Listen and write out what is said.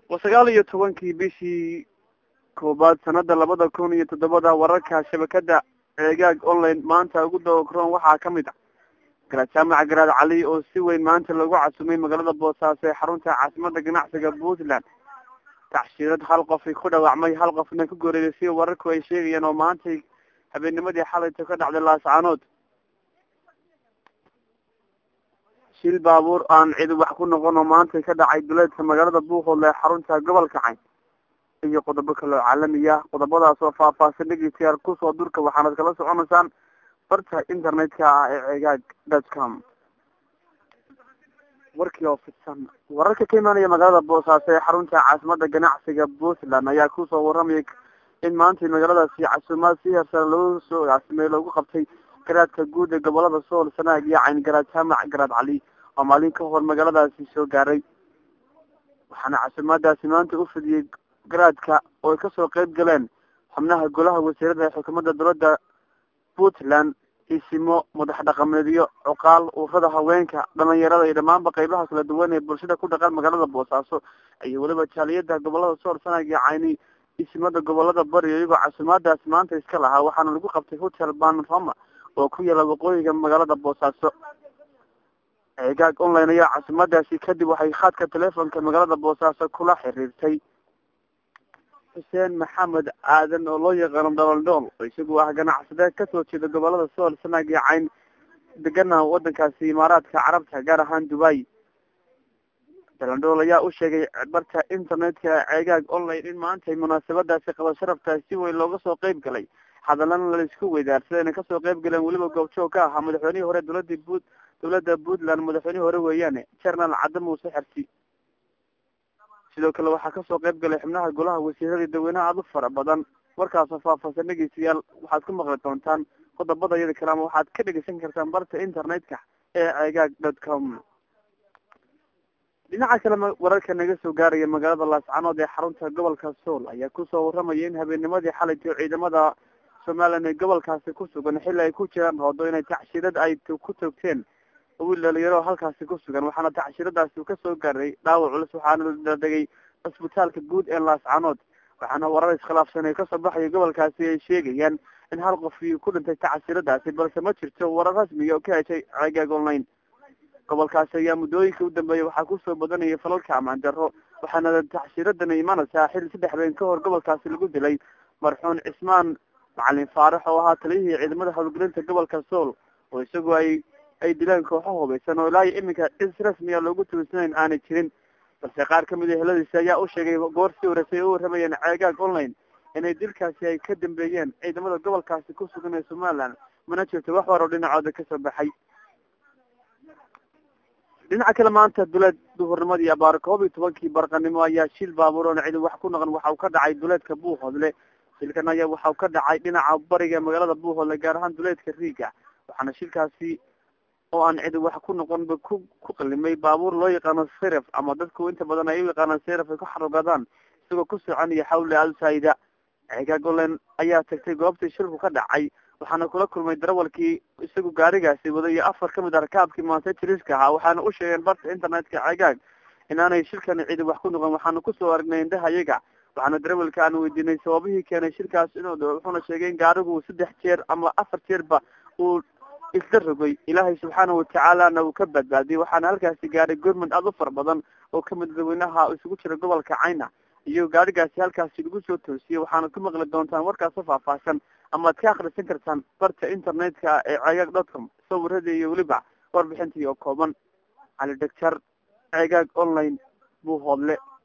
waa sagaal iyo tobankii bishii koobaad sanada labada kun iyo toddobada wararka shabakada ceegaag online maanta ugu dawakroon waxaa kamid ah garaad jaamaca garaad cali oo si weyn maanta loogu casumay magaalada boosaaso ee xarunta caasimada ganacsiga puntland tacshiirad hal qofi ku dhaawacmay hal qofna ku goreeyay sida wararku ay sheegayeen oo maantay habeennimadii xalayta ka dhacday laascaanood shil baabuur aan cidi wax ku noqon oo maantay ka dhacay duleedka magaalada buuqoodle ee xarunta gobolka cayn iyo qodobo kaloo caalamiya qodobadaas oo faahfaahsan dhegeystayaal kusoo durka waxaanad kala soconaysaan barta internetka ah ee cegaag dot com warkii oo fidsan wararka ka imaanaya magaalada boosaaso ee xarunta caasimada ganacsiga puntland ayaa kusoo waramaya in maantay magaaladaasi casuumaad si hersare loo soo caasimey loogu qabtay garaadka guud ee gobolada sool sanaag iyo cayn garaad jaamac garaad cali oo maalin ka hor magaaladaasi soo gaaray waxaana casuumaadaasi maanta u fidiyey garaadka oo ay kasoo qeyb galeen xubnaha golaha wasiirada ee xukuumadda dowladda puntland isimo madax dhaqameedyo cuqaal ururada haweenka dhalinyarada iyo dhamaanba qeybaha kala duwan ee bulshada ku dhaqan magaalada boosaaso iyo weliba jaaliyada gobolada sool sanaag iyo cayni isimada gobolada bari iyagoo casuumaadaasi maanta iska lahaa waxaana lagu qabtay hotel banroma oo ku yaala waqooyiga magaalada boosaaso ceegaag online ayaa casuumadaasi kadib waxay khadka telefonka magaalada boosaaso kula xiriirtay xuseen maxamed aadan oo loo yaqaano dholandhool oo isagu ah ganacsade kasoo jeeda gobolada sool sanaag iyo cayn degana wadankaasi imaaraadka carabta gaar ahaan dubai dholandhool ayaa u sheegay barta internetka ceegaag online in maantay munaasabadaasi qaba sharaftaas si weyn looga soo qeyb galay hadalana laisku weydaarsaday inay kasoo qeyb galeen weliba goobjoog ka ahaa madaxweynihii hore dowlada but dowladda puntland madaxweynihii hore weeyaane jenaraal cadde muuse xersi sidoo kale waxaa kasoo qeyb galay xubnaha golaha wasiirada dadweynaha aada u fara badan warkaasoo faahfaahsan dhegeystayaal waxaad ku maqli doontaan qodobada iyada kale ama waxaad ka dhegeysan kartaan barta internetka ee ceegaag dot com dhinaca kale wararka naga soo gaaraya magaalada laascanood ee xarunta gobolka sool ayaa kusoo waramaya in habeennimadii xalayto ciidamada somalilan ee gobolkaasi ku sugan xilli ay ku jiraan roodo inay tacshiirad ay ku toogteen wiil dhalinyaro halkaasi ku sugan waxaana tacshiradaasi kasoo gaaray dhaawac culus waxaana la dhegay cisbitaalka guud ee laascanood waxaana warar iskhilaafsan ee kasoo baxaya gobolkaasi ay sheegayaan in hal qof ku dhintay tacshiradaasi balse ma jirto warar rasmiga oo ka heshay ceegaag online gobolkaasi ayaa muddooyinka u dambeeyay waxaa kusoo badanaya falalka amaan daro waxaana tacshiradana imanaysaa xil saddex been ka hor gobolkaasi lagu dilay marxuun cismaan macalin faarax oo ahaa taliyihii ciidamada howlgelinta gobolka sool oo isagu ay ay dileen kooxo hubaysan oo ilaa iyo iminka cis rasmiya loogu tuursanayn aanay jirin balse qaar kamid a heladiisa ayaa u sheegay goor si horeysay u waramayeen ceegaag online inay dilkaasi ay ka dambeeyeen ciidamada gobolkaasi ku sugan ee somaliland mana jirto wax war oo dhinacooda kasoo baxay dhinaca kale maanta duleed duhurnimadii abaar koob iyo tobankii barqanimo ayaa shil baabuur oona cidi wax ku noqon waxa uu ka dhacay duleedka buuhoodle shilkan ayaa waxa uu ka dhacay dhinaca bariga magaalada buuhoodle gaar ahaan duleedka riiga waxaana shilkaasi oo aan cidi wax ku noqonba ku ku qalimay baabuur loo yaqaano siraf ama dadku inta badan ay u yaqaanaan siraf ay ku xarogadaan isagoo ku soconaya xawle alsaida ceegaag olen ayaa tagtay goobtii shilku ka dhacay waxaana kula kulmay darawalkii isagu gaarigaasi waday iyo afar kamid a rakaabkii maanta jiriska ahaa waxaana u sheegeen barta internetka ceegaag inaanay shilkani cidi wax ku noqon waxaana kusoo aragnay indhaha iyaga waxaana darawalka aan weydiinay sababihii keenay shilkaas inuu dho wuxuuna sheegay in gaarigu saddex jeer ama afar jeerba uu isla rogay ilaahay subxaana watacaalana uu ka badbaadiyay waxaana halkaasi gaaray gormand aada u fara badan oo kamid dadweynaha isugu jira gobolka cayna iyo gaarigaasi halkaasi lagu soo toosiyey waxaana ku maqli doontaan warkaasoo faahfaahsan amaad ka akrisan kartaan barta internetka ee ceegaag dotcom sawirada iyo weliba warbixintii oo kooban cali dhegjar ceegaag online buu hoodle